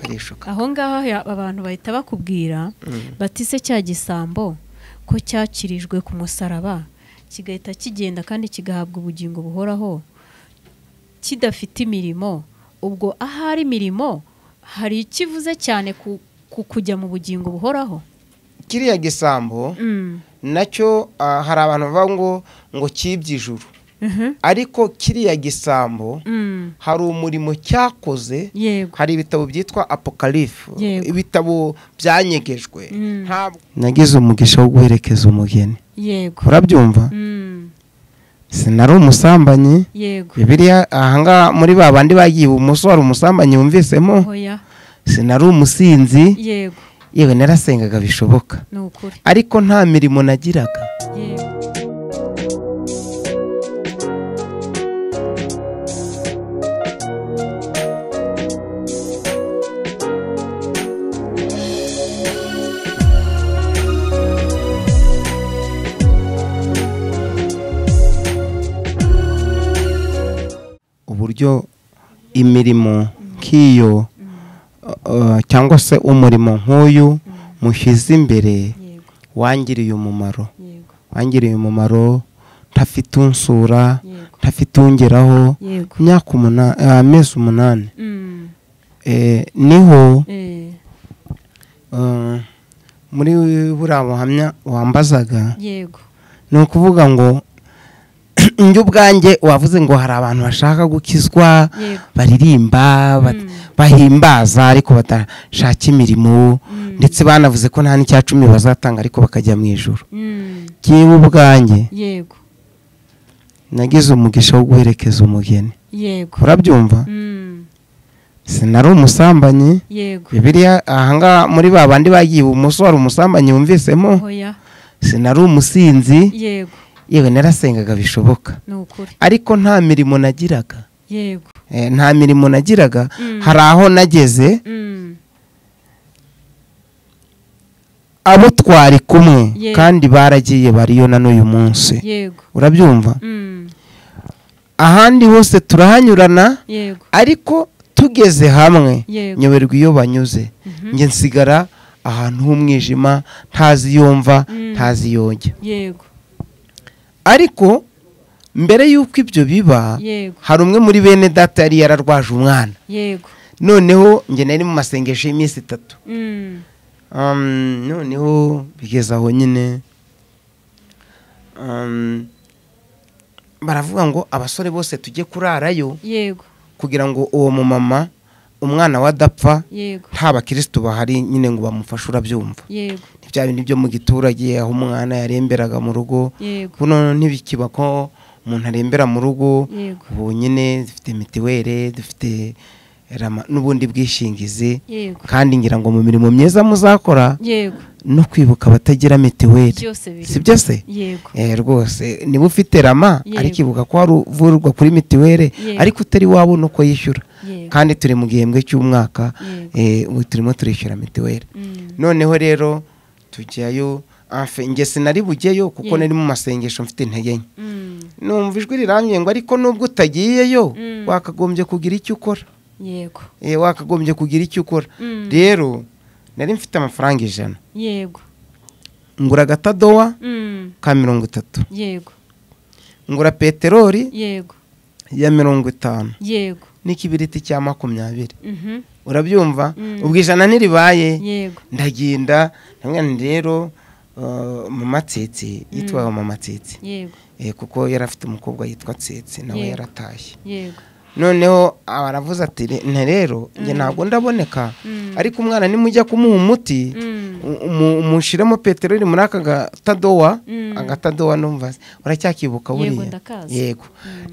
barishuka aho ngaho ya- abantu bahita bakubwira bati se cya gisambo ko cyakirijwe ku musaraba kigahita kigenda kandi kigahabwa ubugingo buhoraho kidafite imirimo ubwo ahari imirimo hari ikivuze cyane ku, ku kujya mu bugingo buhoraho kiriya gisambo Mm. nacyo ah, hari abantu bavuga ngo ngo cyibye ijuru Mhm. ariko kiriya gisambo Mm. hari umurimo cyakoze yego hari ibitabo byitwa apokalifu Yego. ibitabo byanyegejwe Mm. ntabwo nagize umugisha wo guherekeza umugeni yego urabyumva Mm. sinari umusambanyi yego bibiriya ahangaha muri ba bandi bagiye ibumoso hari umusambanyi wumvisemo oya sinari umusinzi yego yewe narasengaga bishoboka ni ukuri ariko nta mirimo nagiraga yego uburyo imirimo nk'iyo uh, cyangwa se umurimo nk'uyu mushyize imbere yego wangiriye umumaro yego wangiriye umumaro ntafite unsura yego ntafite ungeraho yego imyaka umunani amezi umunani Mm. Eh, niho Eh, eh, muri buriya buhamya wambazaga yego ni ukuvuga ngo njye ubwanjye wavuze ngo hari abantu bashaka gukizwa yego baririmba bat- Mm. bahimbaza ariko badashaka imirimo Mm. ndetse banavuze ko nta n'icya cumi bazatanga ariko bakajya mu ijoro Mm. ngewe ubwanjye yego nagize umugisha wo guherekeza umugeni yego urabyumva Mm. sinari umusambanyi yego bibiriya ahangaha muri ba bandi bagiye ibumoso hari umusambanyi wumvisemo oya sinari umusinzi yego yewe narasengaga bishoboka ni ukuri ariko nta mirimo nagiraga yego Eh, nta mirimo nagiraga Mm. hari aho nageze Mm. abo twari kumwe Yego. kandi baragiye bariyo na n'uyu munsi yego urabyumva Mm. ahandi hose turahanyurana yego ariko tugeze hamwe Yego. nyoberwa iyo banyuze Mhm. njye nsigara ahantu h'umwijima ntazi iyo mva Mm. ntazi iyo njya yego ariko mbere y'uko ibyo biba yego hari umwe muri bene data yari yararwaje umwana yego noneho njye nari mu masengesho y'iminsi itatu Mm. Um, noneho bigeze aho nyine um, baravuga ngo abasore bose tujye kurarayo yego kugira ngo uwo mumama umwana we adapfa yego nta bakirisitu bahari nyine ngo bamufashe urabyumva yego Ni bya bindi byo mu giturage aho umwana yaremberaga mu rugo yego kuno ntibikiba ko umuntu arembera mu rugo yego ubu nyine dufite mitiweli dufite rama n'ubundi bwishingizi yego kandi ngira ngo mu mirimo myiza muzakora yego no kwibuka abatagira mitiweli byose biri si byo se yego Eh, rwose niba ufite rama Yego. ariko ibuka ko wari uvurwa kuri mitiweli Yego. ariko utari wabona uko yishyura yego kandi turi mu gihembwe cy'umwaka Yego. eh, ubu turimo turishyura mitiweli Mm. noneho rero tujyayo afe nge sinari bujyeyo kuko Yego. nari mu masengesho mfite intege nke Mm. numva ijwi rirambye ngo ariko nubwo utagiyeyo Mm. wakagombye kugira icyo ukora yego Eh, wakagombye kugira icyo ukora Mm. rero nari mfite amafaranga ijana yego ngura agatadowa Mm. ka mirongo itatu yego ngura peteroli yego ya mirongo itanu yego n'ikibiriti cya makumyabiri Mhm. urabyumva Mm. ubwo ijana ntiribaye yego ndagenda ndabwira nti rero uh, mama tsitsi yitwaga mama tsitsi yego Eh, kuko yari afite umukobwa yitwa tsitsi nawe Yego. yaratashye yego noneho aravuze ati "Re- nte rero njye ntabwo ndaboneka Mm. ariko umwana nimujya kumuha umuti Mm. umu- umushyiremo peteroli muri aka gatadowa Mm. agatadowa numva se. uracyakibuka Yego, buriya ndakazi. yego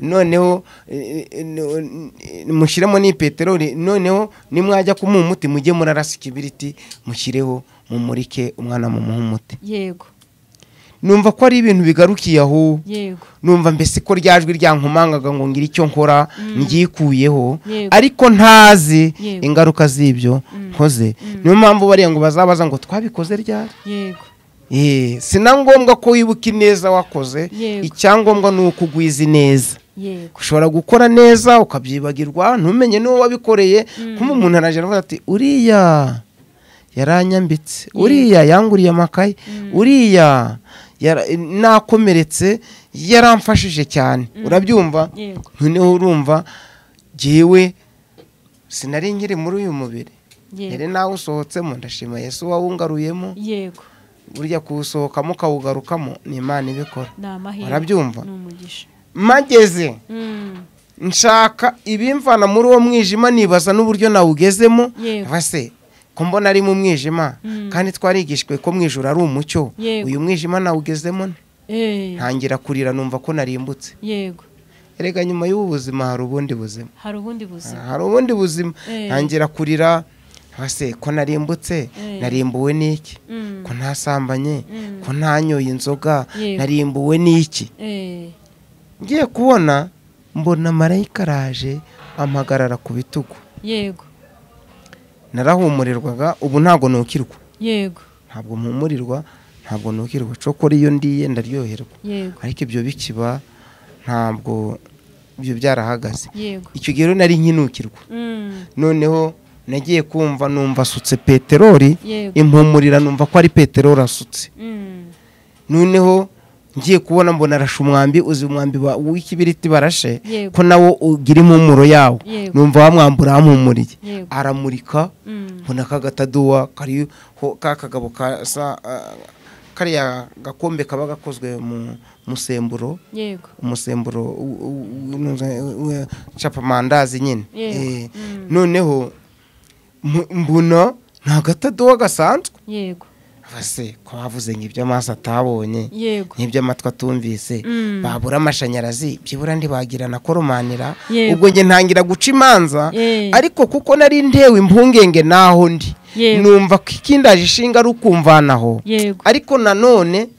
noneho eh, eh, no- eh, mushyiremo n'iyi peteroli noneho nimwajya kumuha umuti mujye murarasa ikibiriti mushyireho mumurike umwana mumuha umuti yego numva ko ari ibintu bigarukiye aho yego numva mbese ko rya jwi ryankomangaga ngo ngire icyo nkora ngikuyeho Yego. ariko ntazi Yego. ingaruka z'ibyo nkoze niyo mpamvu bariya ngo bazabaza ngo twabikoze ryari yego Eh, si na ngombwa ko wibuka ineza wakoze Yego. icyangombwa ni uko ugwiza ineza yego ushobora gukora neza ukabyibagirwa ntumenye n'uwo wabikoreye kuba umuntu araje aravuga ati uriya yaranyambitse uriya yanguriye amakaye uriya yara- nakomeretse yaramfashije cyane urabyumva yego noneho urumva jyewe sinari nkiri muri uyu mubiri yego yari nawe usohotsemo ndashima yesu wawungaruyemo yego burya kuwusohokamo ukawugarukamo ni imana ibikora ni amahirwe Urabyumva? ni umugisha mageze Mm, nshaka ibimvana muri uwo mwijima nibaza n'uburyo nawugezemo Yego. base ko mbona ari mu mwijima Mm. kandi twarigishijwe ko mu ijoro ari umucyo Yego. uyu mwijima nawugezemo nte? eh, ntangira kurira numva ko narimbutse yego erega nyuma y'ubu buzima hari ubundi buzima hari ubundi buzima hari ubundi buzima Eh. ntangira kurira base ko narimbutse Eh. narimbuwe n'iki Mm, ko ntasambanye Mm. ko ntanyoye inzoga Yego. narimbuwe n'iki eh, ngiye kubona mbona marayika araje ampagarara ku bitugu yego narahumurirwaga ubu ntabwo nukirwa yego ntabwo mpumurirwa ntabwo nukirwa cokora iyo ndiye ndaryoherwa yego ariko ibyo bikiba ntabwo ibyo byarahagaze yego icyo gihe rero nari nkinukirwa Mm, noneho nagiye kumva numva asutse peteroli yego impumurira numva ko ari peteroli asutse Mm, noneho ngiye kubona mbona arashe umwambi uzi umwambi wa- w'ikibiriti barashe Yego. ko nawo ugira impumuro yawo Yego. numva wamwambura wampumuriye Yego. aramurika mm, mbona ka gataduwa kariho ka kagabo kasa ah, kariya gakombe kaba gakozwe mu musemburo yego umusemburo u- u- u- u- u- capamandazi nyine Yego. Eh, Mm. noneho mu- mbona ni agataduwa gasanzwe yego base ko bavuze ngo ibyo amaso atabonye yego nk'ibyo amatwi atumvise Mm. babura amashanyarazi byibura ntibagira na koromanira Yego. ubwo njye ntangira guca imanza Eh. ariko kuko nari ntewe impungenge n'aho ndi Yego. numva ko ikindaje ishinga ari ukumvanaho yego ariko nanone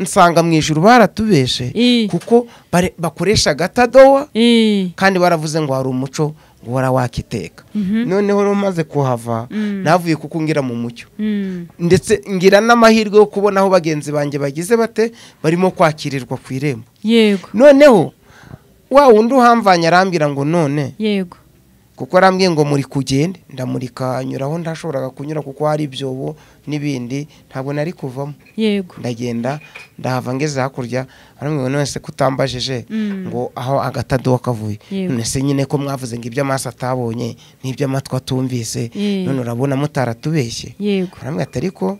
nsanga mu ijuru baratubeshe Eh. kuko bare- bakoresha agatadowa Eh, kandi baravuze ngo hari umuco uhora wakiteka Mhm. noneho rero maze kuhava Mm. navuye kuko ngira mu mucyo mm, ndetse ngira n'amahirwe yo kubona aho bagenzi banjye bagize bate barimo kwakirirwa ku irembo yego noneho wa wundi uhamvanye arambwira ngo none yego kuko arambwiye ngo muri kugende ndamurika nyuraho ntashoboraga kunyura kuko hari ibyobo n'ibindi ntabwo nari kuvamo yego ndagenda ndahava ngeze hakurya arambwira ngo none se ko utambajije Mm. ngo aho agatadowa kavuye Yego. none se nyine ko mwavuze ngo ibyo amaso atabonye n'ibyo amatwi atumvise Eh. none urabona mutaratubeshye yego kuramwe atari ko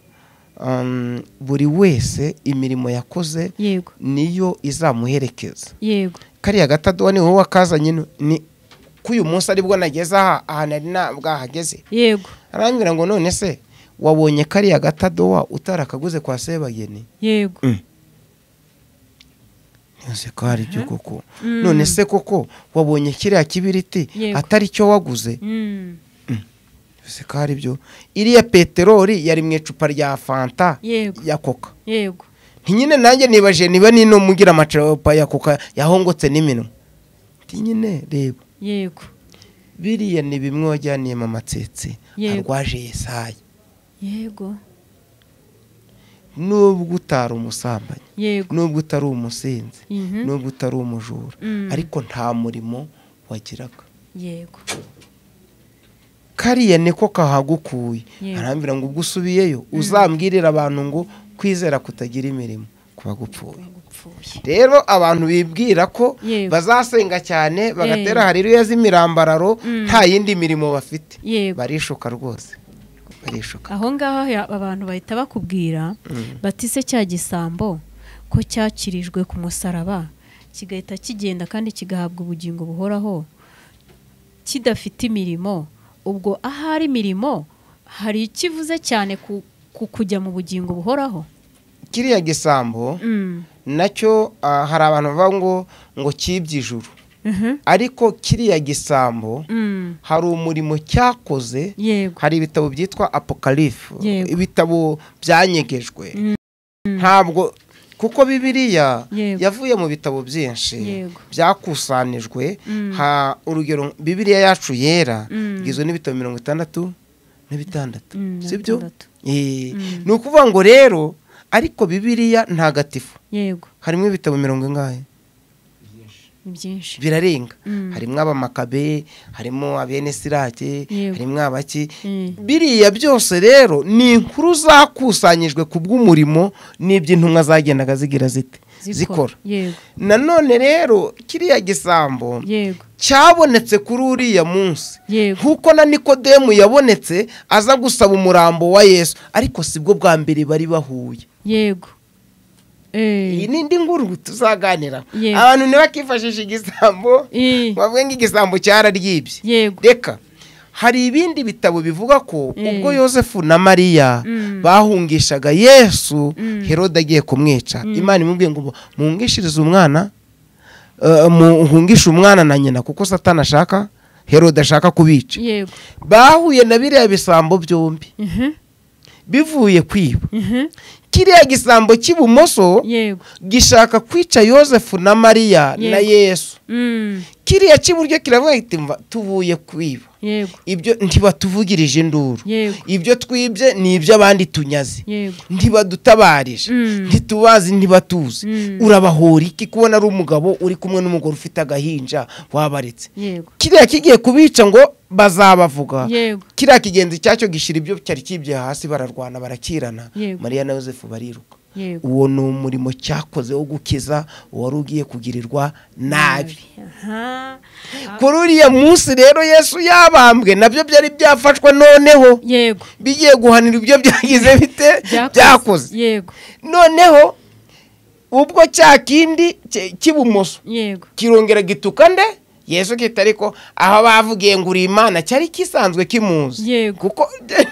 um, buri wese imirimo yakoze yego niyo izamuherekeza yego kariya gatadowa ni wowe wakazanye no- ni ko uyu munsi aribwo nageze aha aha nari nabwahageze yego arambwira ngo none se wabonye kariya gatadowa utarakaguze kwa sebageni yego ntuzi ko hari ibyo koko Mm. none se koko wabonye kiriya kibiriti Yego. atari cyo waguze Mm, ntuzi ko hari ibyo iriya peteroli yari mu icupa rya fanta yego ya koka yego nyine nanjye nibaje niba nino mugira amacupa ya kuka yahongotse n'iminwa Nti nyine reba yego biriya ni bimwe wajyaniyemo amatsetse Yego. arwaje yesaya yego nubwo utari umusambanyi yego nubwo utari umusinzi Mhm. nubwo utari umujura Mm. ariko nta murimo wagiraga yego kariya niko kahagukuye Yego. arambwira ngo ubwo usubiyeyo uzambwirire abantu ngo kwizera kutagira imirimo kuba gupfuye gupfuye rero abantu bibwira ko Yego. bazasenga cyane Eh. bagatera hariruya z'imirambararo Mm. nta yindi mirimo bafite yego barishuka rwose barishuka aho ngaho ya- abantu bahita bakubwira bati se cya gisambo ko cyakirijwe ku musaraba kigahita kigenda kandi kigahabwa ubugingo buhoraho kidafite imirimo ubwo ahari imirimo hari ikivuze cyane ku, ku kujya mu bugingo buhoraho kiriya gisambo Mm, nacyo ah, hari abantu bavuga ngo ngo cyibye ijuru mhm, ariko kiriya gisambo mm, hari umurimo cyakoze yego hari ibitabo byitwa apokalifu Yego. ibitabo byanyegejwe Mm. ntabwo kuko bibiriya Yego. yavuye mu bitabo byinshi Yego. byakusanijwe Mm. ha urugero bibiriya yacu yera Mm. igizwe n'ibitabo mirongo itandatu na bitandatu Mm, na sibyo bitandatu. Eh, Mm. ni ukuvuga ngo rero ariko bibiriya ntagatifu yego harimo ibitabo mirongo ingahe ni byinshi birarenga Mm. harimo abamakabe harimo abene sirake Yego. harimo abaki Mm. biriya byose rero ni inkuru zakusanyijwe ku bw'umurimo n'ibyo intumwa zagendaga zigira zite zikora yego nanone rero kiriya gisambo yego cyabonetse kuri uriya munsi yego nk'uko na nikodemu yabonetse aza gusaba umurambo wa yesu ariko sibwo bwa mbere bari bahuye yego iyi Eh, ni indi nkuru tuzaganira Yego. abantu ntibakifashisha igisambo eh, bavuge nk'igisambo cyararyibye yego reka hari ibindi bitabo bivuga ko Mm. ubwo yosefu na mariya Mm. bahungishaga yesu Mm. herode agiye kumwica imana imubwiye ngo muhungishirize umwana eh, muhungishe umwana na nyina kuko satani ashaka herode ashaka kubica yego bahuye na biriya bisambo byombi Mhm, bivuye kwiba mhm, kiriya gisambo cy'ibumoso yego gishaka kwica yosefu na mariya na Yego. yesu Mm, kiriya cy'iburyo kiravuga kiti "Mva, tuvuye kwiba yego ibyo ntibatuvugirije induru yego ibyo twibye ni iby'abandi tunyaze yego ntibadutabarije Mm. ntitubazi ntibatuzi Mm. urabahora iki kubona ari umugabo uri kumwe n'umugore ufite agahinja wabaretse yego kiriya kigiye kubica ngo bazabavuga yego kiriya kigenzi cyacyo gishyira ibyo cyari kibye hasi bararwana barakirana Yego. mariya na yosefu bariruka yego uwo ni umurimo cyakoze wo gukiza uwari ugiye kugirirwa nabi Aha. kuri uriya munsi rero yesu yabambwe nabyo byari byafashwe noneho yego bigiye guhanira ibyo byagize bite byakoze yego noneho ubwo cya kindi cye- cy'ibumoso yego kirongera gituka nde yesu kita ariko aho bavugiye ngo uri imana cyari kisanzwe kimuzi Yego. kuko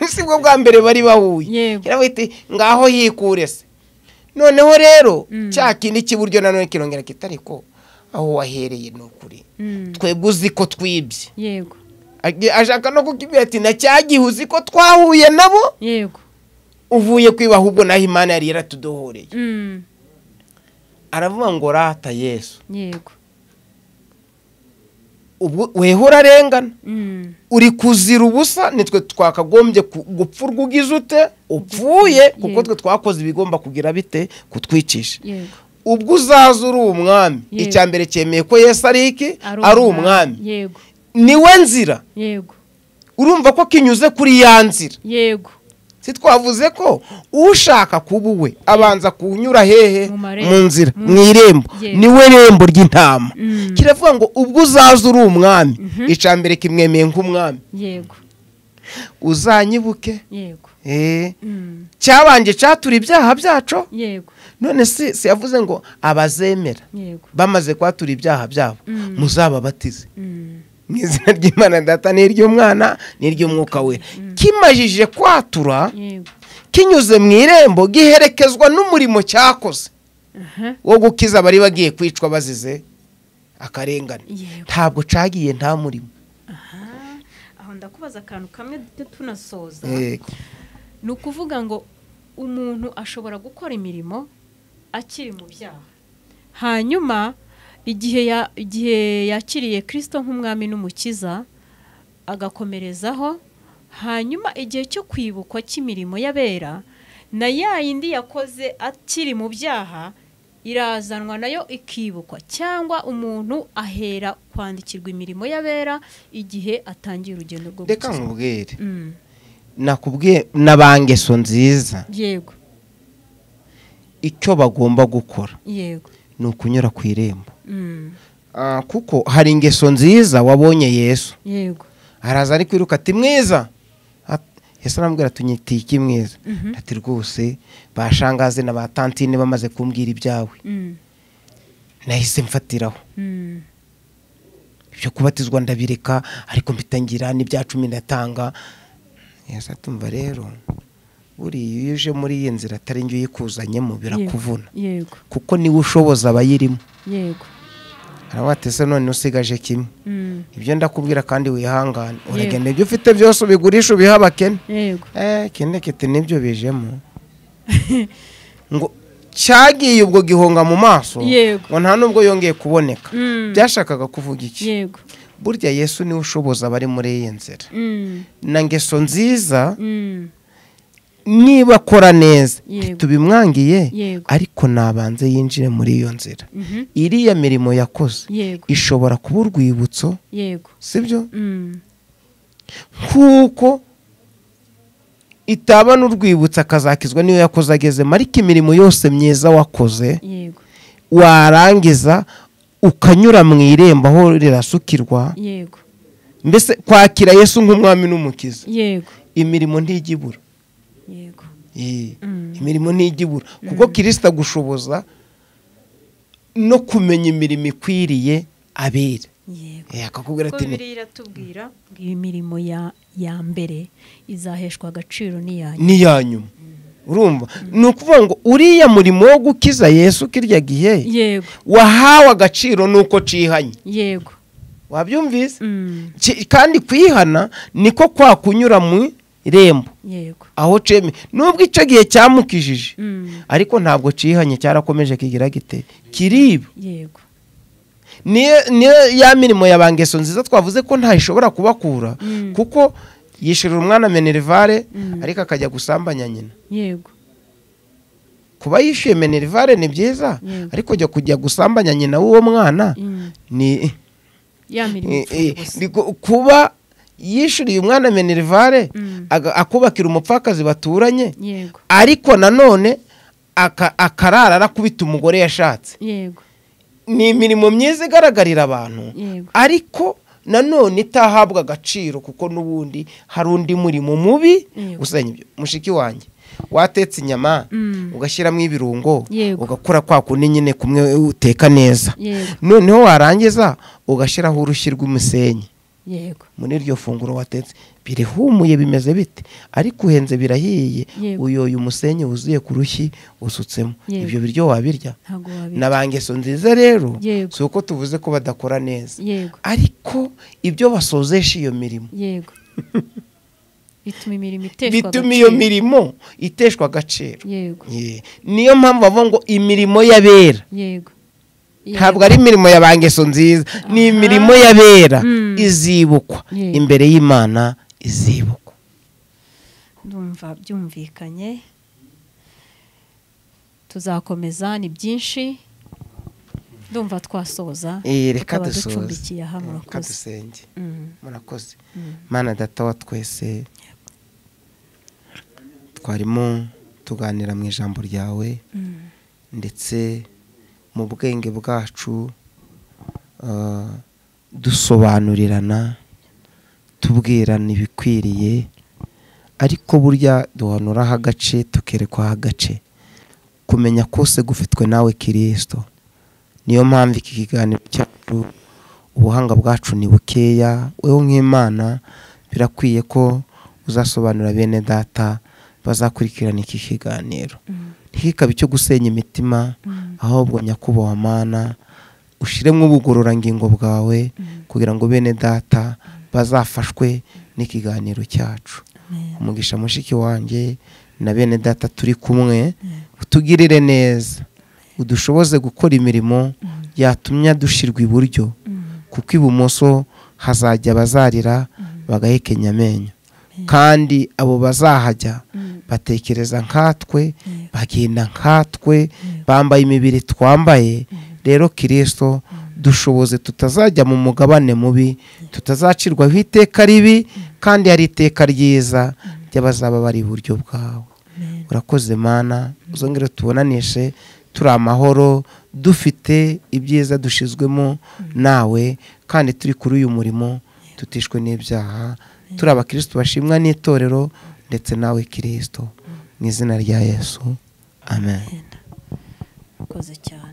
sibwo bwa mbere bari bahuye Yego. kiravuga iti ngaho yikure se noneho rero Mm. cya kindi cy'iburyo nanone kirongera kita ariko aho wahereye ni ukuri Mm, twebwe uzi ko twibye yego Agi- ashaka no kukibwira ati na cya gihe uzi ko twahuye nabo yego uvuye kwiba ahubwo naho imana yari yaratudohoreye Mm, aravuga ngo rata yesu yego ubwo weho urarengana Mm, uri kuzira ubusa nitwe twakagombye ku- gupfurwa ugize ute upfuye kuko Yego. twe twakoze ibigomba kugira bite kutwicisha yego ubwo uzaza uri umwami Yego. icya mbere cyemeye ko yesu ari iki ari umwami yego niwe nzira yego urumva ko kinyuze kuri ya nzira yego si twavuze ko ushaka kuba uwe abanza kunyura hehe Mu marembo. mu nzira Mm. mu irembo Yego. niwe rembo ry'intama Mm. kiravuga ngo ubwo uzaza uri umwami icya mbere kimwemeye nk'umwami yego uzanyibuke yego Eh, Mm, cyabanje cyatura ibyaha byacu yego none si si yavuze ngo abazemera yego bamaze kwatura ibyaha byabo Mm. muzababatize Mm, mu izina ry'imana data n'iry'umwana n'iry'umwuka we kimajije kwatura yego kinyuze mu irembo giherekezwa n'umurimo cyakoze Aha. wo gukiza abari bagiye kwicwa bazize akarengane yego ntabwo cagiye nta murimo Aha. aho ndakubaza akantu kamwe duhite tunasoza Yego. ni ukuvuga ngo umuntu ashobora gukora imirimo akiri mu byaha hanyuma igihe ya- igihe yakiriye kirisito nk'umwami n'umukiza agakomerezaho hanyuma igihe cyo kwibukwa cy'imirimo y'abera na ya yindi yakoze akiri mu byaha irazanwa nayo ikibukwa cyangwa umuntu ahera kwandikirwa imirimo y'abera igihe atangiye urugendo rwo reka gukizwa. nkubwire Mm, nakubwiye n'abangeso nziza yego icyo bagomba gukora yego ni ukunyura ku irembo Mm, Ah, kuko hari ingeso nziza wabonye yesu yego araza ari kwiruka ati mwiza At- yesu aramubwira ati nyitiye iki mwiza Mhm. ati rwose bashangaze na ba tantine bamaze kumbwira ibyawe Mm, nahise mfatiraho mm, ibyo kubatizwa ndabireka ariko mbitangira n'ibya cumi ndatanga yesu atumva rero buriya iyo uje muri iyi nzira atari njye uyikuzanyemo birakuvuna yego kuko niwe ushoboza abayirimo yego aravuga ati ese none usigaje kimwe Mm, ibyo ndakubwira kandi wihangane Yego. uragenda ibyo ufite byose ubigurisha ubihe abakene yego eh kene kiti nibyo bijemo ngo cyagiye ubwo gihonga mu maso Yego. ngo nta n'ubwo yongeye kuboneka Mm. byashakaga kuvuga iki yego burya yesu niwe ushoboza abari muri iyi nzira Mm, na ngeso nziza mm, niba akora neza Yego. ntitubimwangiye Yego. ariko nabanze yinjire muri iyo nzira Mhm. iriya mirimo yakoze yego ishobora kuba urwibutso yego sibyo Mm. nk'uko itaba n'urwibutso akazakizwa niyo yakoze agezemo ariko imirimo yose myiza wakoze yego warangiza ukanyura mu irembo aho rirasukirwa yego mbese kwakira yesu nk'umwami n'umukiza yego imirimo ntijya ibura yego Yee. Mm. imirimo ntijya ibura kuko kirisita agushoboza no kumenya imirimo ikwiriye abera yego Eh, akakubwira kuko ati ni- bibiliya iratubwira ngo imirimo ya ya mbere izaheshwa agaciro n'iyanyu ni iya nyuma urumva ni ukuvuga ngo uriya murimo wo gukiza yesu kirya gihe yego wahawe agaciro nuko cihanye yego wabyumvise Mm. Ki- kandi kwihana niko kwa kunyura mu irembo yego aho ceme nubwo icyo gihe cyamukijije Mm. ariko ntabwo cihanye cyarakomeje kigira gite kiriba yego niyo niyo ya mirimo ya ba ngeso nziza twavuze ko ntayishobora kubakura Mm. kuko yishyurira umwana menerivare Mm. ariko akajya gusambanya nyina yego kuba yishyuye menerivare ni byiza Yego. ariko jya kujya gusambanya nyina w'uwo mwana Mm. ni ya mirimo eh, eh, ipfuye gusa ni gu- kuba yishyuriye umwana menerivare Mm. aga- akubakira umupfakazi baturanye yego ariko nanone aka- akarara arakubita umugore yashatse yego ni imirimo myiza igaragarira abantu yego ariko nanone itahabwa agaciro kuko n'ubundi hari undi murimo mubi Yego. usenya ibyo mushiki wanjye watetse inyama Mm. ugashyiramo ibirungo Yego. ugakora kwa kundi nyine kumwe uteka neza yego noneho warangiza ugashyiraho urushyi rw'umusenyi yego muri iryo funguro watetse birihumuye bimeze bite ariko uhenze birahiye Yego. uyoye umusenyi wuzuye ku rushyi usutsemo Yego. ibyo biryo wabirya ntabwo na wabirya ba ngeso nziza rero Yego. si uko tuvuze ko badakora neza yego ariko ibyo basozesha iyo mirimo yego bituma imirimo iteshwa bituma iyo agaciro. mirimo iteshwa agaciro yego Ye. niyo mpamvu bavuga ngo imirimo y'abera yego Yego. ntabwo ari imirimo ya ba ngeso nziza ni imirimo y'abera Mm. izibukwa Yego. imbere y'imana izibukwa ndumva byumvikanye tuzakomeza ni byinshi ndumva twasoza Eh, reka tukaba dusoze ducumbikiye aha reka murakoze dusenge Mm, murakoze mm. mana data wa twese twarimo tuganira mu ijambo ryawe Mm, ndetse mu bwenge bwacu ah, dusobanurirana tubwirana ibikwiriye ariko burya duhanuraho agace tukerekwaho agace kumenya kose gufitwe nawe kirisito niyo mpamvu iki kiganiro cyacu ubuhanga bwacu ni bukeya wowe nk'imana birakwiye ko uzasobanura bene data bazakurikirana iki kiganiro mm, ntikikabe icyo gusenya imitima mm, ahubwo nyakubahwa mana ushyiremo ubugororangingo bwawe Mm. kugira ngo bene data bazafashwe n'ikiganiro cyacu amen. umugisha mushiki wanjye na bene data turi kumwe Mm. utugirire neza udushoboze gukora imirimo yatumye dushyirwa iburyo Mm, kuko ibumoso hazajya abazarira bagahekenya amenyo kandi abo bazahajya mm, batekereza nkatwe Yego. bagenda nkatwe bambaye imibiri twambaye rero kirisito dushoboze tutazajya mu mugabane mubi tutazacirwaho iteka ribi kandi hari iteka ryiza ry'abazaba bari iburyo bwawe amen. urakoze mana uzongere tubonanishi turi amahoro dufite ibyiza dushyizwemo nawe kandi turi kuri uyu murimo tutishwe n'ibyaha turi abakirisitu bashimwa n'itorero ndetse nawe kirisito mu izina rya yesu amen Amen. Murakoze cyane